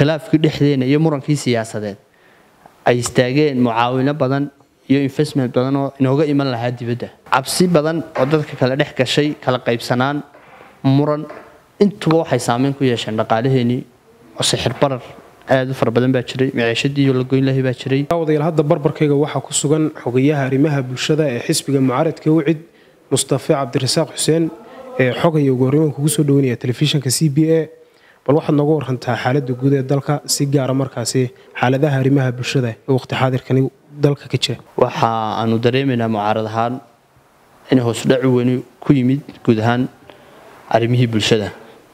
khilaafkii dhexdeena iyo murankii siyaasadeed ay istaageen mucaawino badan iyo investment badan oo inooga iman lahaa dibadda cabsi badan oo dadka kale dhex gashay kala qaybsanaan muran intuba waxay saameyn ku yeesheen dhaqaalaheenii oo sixir barar aad u fara badan baa jiray maciishadii iyo lagoyn lahay baa jiray odayaal hadda barbarkayga waxaa ku sugan xogayaha arrimaha bulshada ee xisbiga mucaaradka wicid mustafe cabdirasaaq xuseen ee xogaya ugu horreyn kugu soo dhaweynaya telefishinka c b a bal waxaad nooga warantaa xaaladda guud ee dalka si gaara markaasi xaaladaha arrimaha bulshada ee waqti xaadirkani dalka ka jira waxa aanu dareemaynaa mucaarad ahaan in hoosudhaci weyni ku yimid guud ahaan arrimihii bulshada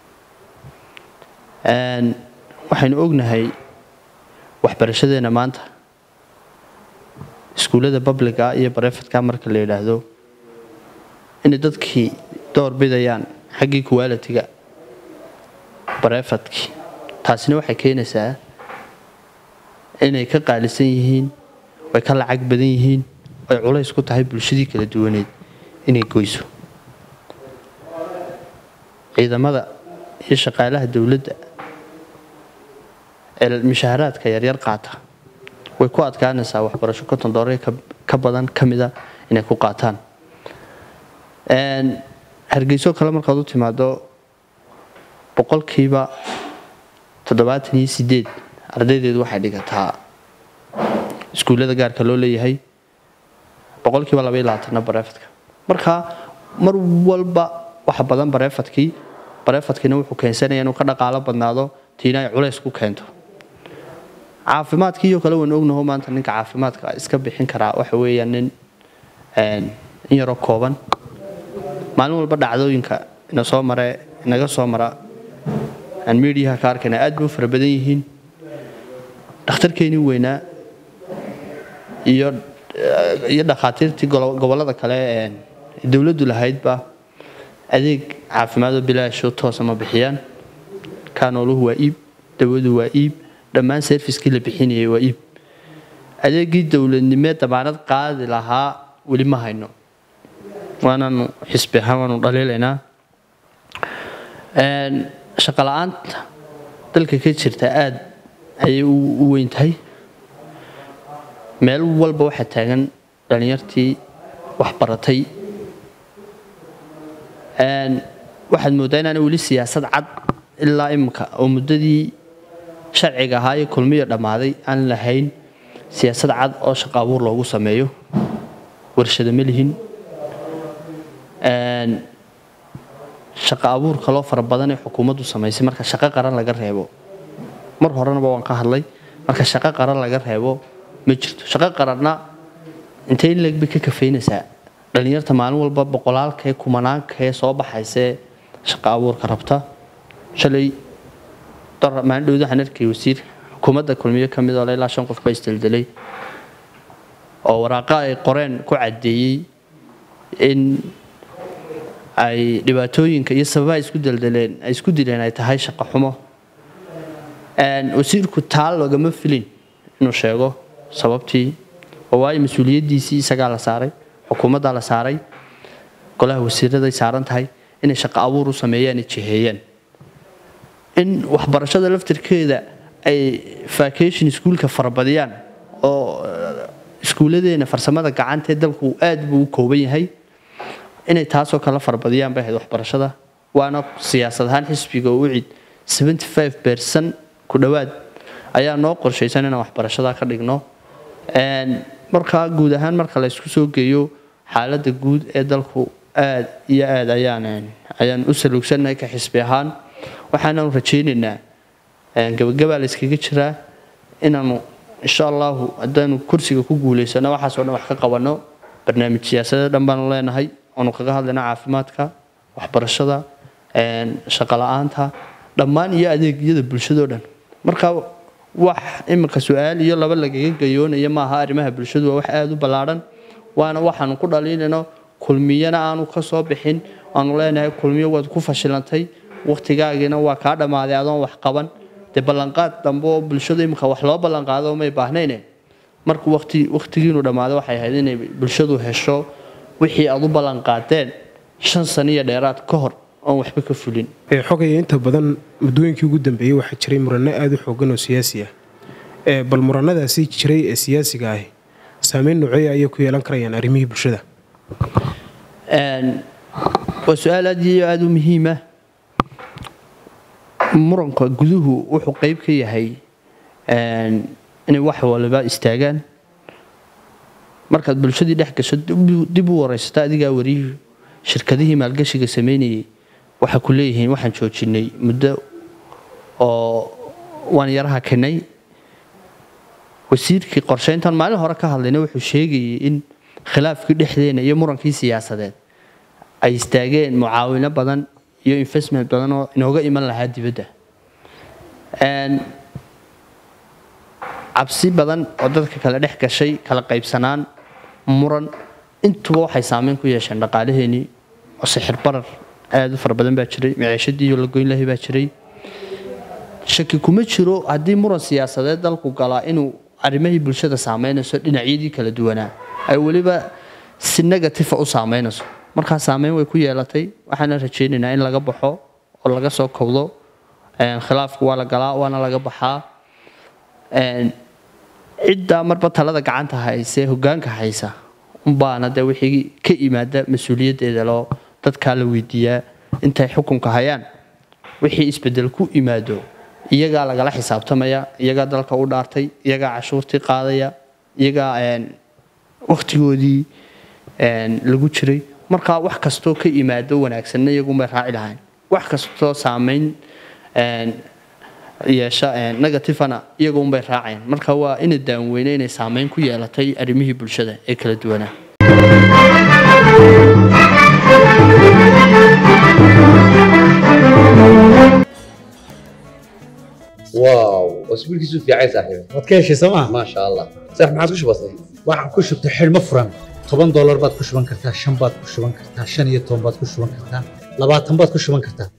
waxaynu ognahay waxbarashadeena maanta iskuullada babliga iyo barefadka marka la yidhaahdo inay dadkii door bidayaan xaggii kuwaalitiga barefadkii taasina waxay keenaysaa inay ka qaalisan yihiin ay ka lacag badan yihiin ay culays ku tahay bulshadii kala duwaneed inay goyso ciidamada iyo shaqaalaha dowladda ee mishaaharaadka yaryar qaata way ku adkaanaysaa waxbarasho konton doollar ka badan ka mida inay ku qaataan hargeyso kale markaad u timaado boqolkiiba toddobaatan iyo sideed ardaydeedu waxay dhigataa iskuullada gaarka loo leeyahay boqolkiiba laba iyo labaatanna bareefadka marka mar walba waxa badan bareefadkii bareefadkiina wuxuu keensanaya inuu ka dhaqaalo badnaado tiina ay culays ku keento caafimaadkiiyo kale waynu ognaho maanta ninka caafimaadka iska bixin karaa waxa weeyaan nin in yaroo kooban maalin walba dhacdooyinka ina soo mare inaga soo mara aan miidiyaha ka arkayna aad bay u fara badan yihiin dhakhtarkeenii weynaa iyo iyo dhakhaatiirtii gobollada kale ee dowladdu lahaydba adeeg caafimaadoo bilaasho toosa ma bixiyaan kaanooluhu waa iib dawadu waa iib dhammaan serviskii la bixinayay waa iib adeegii dowladnimee damaanad qaadi lahaa weli ma hayno waanaanu xisbi ahaan waanu dhaliilaynaa shaqa la-aanta dalka ka jirta aada ayay u weyn tahay meel walba waxaa taagan dhallinyartii waxbaratay waxaad mooddaa inaana weli siyaasad cad ilaa iminka oo muddadii sharciga ahaa iyo kulmiya dhammaaday aan lahayn siyaasad cad oo shaqo abuur loogu sameeyo warshado ma lihin shaqo abuur kaloo fara badan ee xukuumaddu samaysay marka shaqo qaran laga reebo mar horenaba waan ka hadlay marka shaqo qaran laga reebo ma jirto shaqo qaranna intay in leeg bay ka kafeynaysaa dhallinyarta maalin walba boqolaalkaee kumanaankaee soo baxaysee shaqo abuurka rabta shalay maalin dhowd waxaan arkay wasiir xukuumadda kulmiyo ka mid oo ilaa shan qof ba isdeldelay oo waraaqa ay qoreen ku caddeeyey in ay dhibaatooyinka iyo sababaha isku deldeleen ay isku dileen ay tahay shaqo xumo wasiirku taa loogama filin inuu sheego sababtii oo waayo mas-uuliyaddiisii isagaa la saaray xukuumaddaa la saaray golaha wasiiraday saaran tahay inay shaqo abuur u sameeyaan jiheeyaan in waxbarashada laftirkeeda ay vacation iskuulka farabadiyaan oo iskuulladeena farsamada gacanta ee dalku aad buu u kooban yahay inay taasoo kala farabadiyaan bay ahayd waxbarashada waana siyaasad ahaan xisbiga u cid bercent ku dhowaad ayaa noo qorshaysan inaan waxbarashada ka dhigno markaa guud ahaan marka la ysku soo geeyo xaaladda guud ee dalku aad iyo aad ayaan ayaan u saluugsannahay ka xisbi ahaan waxaanaanu rajaynaynaa gabagabaa la yskaga jiraa inaanu insha allahu haddaanu kursiga ku guulaysano waxaasoo dhan wax ka qabanno barnaamij siyaasadeed dhan baanu leenahay oonu kaga hadlayna caafimaadka waxbarashada shaqo la-aanta dhammaan iyo adeegyada bulshadoo dhan marka wax iminka su-aal iyo laba lagaga gayoonaya maaha arrimaha bulshadu waa wax aada u ballaadhan waana waxaanu ku dhaliinayno kulmiyana aanu ka soo bixin aanu leenahay kulmiyo waad ku fashilantay wakhtigaagiina waa kaa dhammaaday adoon wax qaban dee ballanqaad dambe oo bulshadu iminka wax loo ballanqaado may baahnayne markuu wati wakhtigiinu dhammaado waxay ahayd inay bulshadu hesho wixii aad u ballanqaadeen shan saniyo dheeraad ka hor oon waxba ka fulin Ee, xogaya inta badan muddooyinkii ugu dambeeyey waxaa jiray muranno aada u xoogan oo siyaasi ah Ee, bal murannadaasi jiray ee siyaasiga ahi saameyn noocee ayay ku yeelan karayaan arrimihii bulshada Een, waa su-aal aad iyo aada u muhiima muranka guduhu wuxuu qeyb ka yahay een, inay wax waliba istaagaan markaad bulshadii dhex gasho dib- dib u wareysato adigaa wariyuhu shirkadihii maalgashiga sameynayay waxay ku leeyihiin waxaan joojinay muddo oo waan yaraha kenay wasiirkii qorsheyntan maalin hore ka hadlayna wuxuu sheegayay in khilaafkii dhexdeena iyo murankii siyaasadeed ay istaageen mucaawino badan iyo investment badan oo inooga iman lahaa dibadda Een, cabsi badan oo dadka kale dhex gashay kala qaybsanaan muran intuba waxay saameyn ku yeesheen dhaqaalaheenii oo sixir barar aada u fara badan baa jiray maciishadii la goyn lahay baa jiray shaki kuma jiro haddii muran siyaasadeed dalku galaa inuu arrimihii bulshada saameynayso dhinacyadii kala duwanaa ay weliba si negativa u saameynayso markaa saameyn way ku yeelatay waxaana rajaynaynaa in laga baxo oo laga soo kowdo Een, khilaafku waa la galaa waana laga baxaa Een, cidda marba talada gacanta hayse hogaanka haysa unbaana dee wixii ka imaada mas-uuliyaddeeda loo dadkaa la weydiiyaa intay xukunka hayaan wixii isbedel ku imaado iyagaa lagala xisaabtamaya iyagaa dalka u dhaartay iyagaa cashuurtii qaadaya iyagaa een, wakhtigoodii een, lagu jiray marka wax kastoo ka imaado wanaagsanna iyagunbay raaci lahayn wax kastoo saameyn een, yeesha een, negativana iyagunbay raaceen marka waa ina daanweyne inay saameyn ku yeelatay arrimihii bulshada ee kala duwanaa واو اسبوع كيسو في عايز صاحبي waad ka heshay sooma ما شاء الله صح ما عادش بسيط waxaan ku shubtay xidhmo furan toban doolar baad ku shuban kartaa shan baad ku shuban kartaa shan iyo toban baad ku shuban kartaa labaatan baad ku shuban kartaa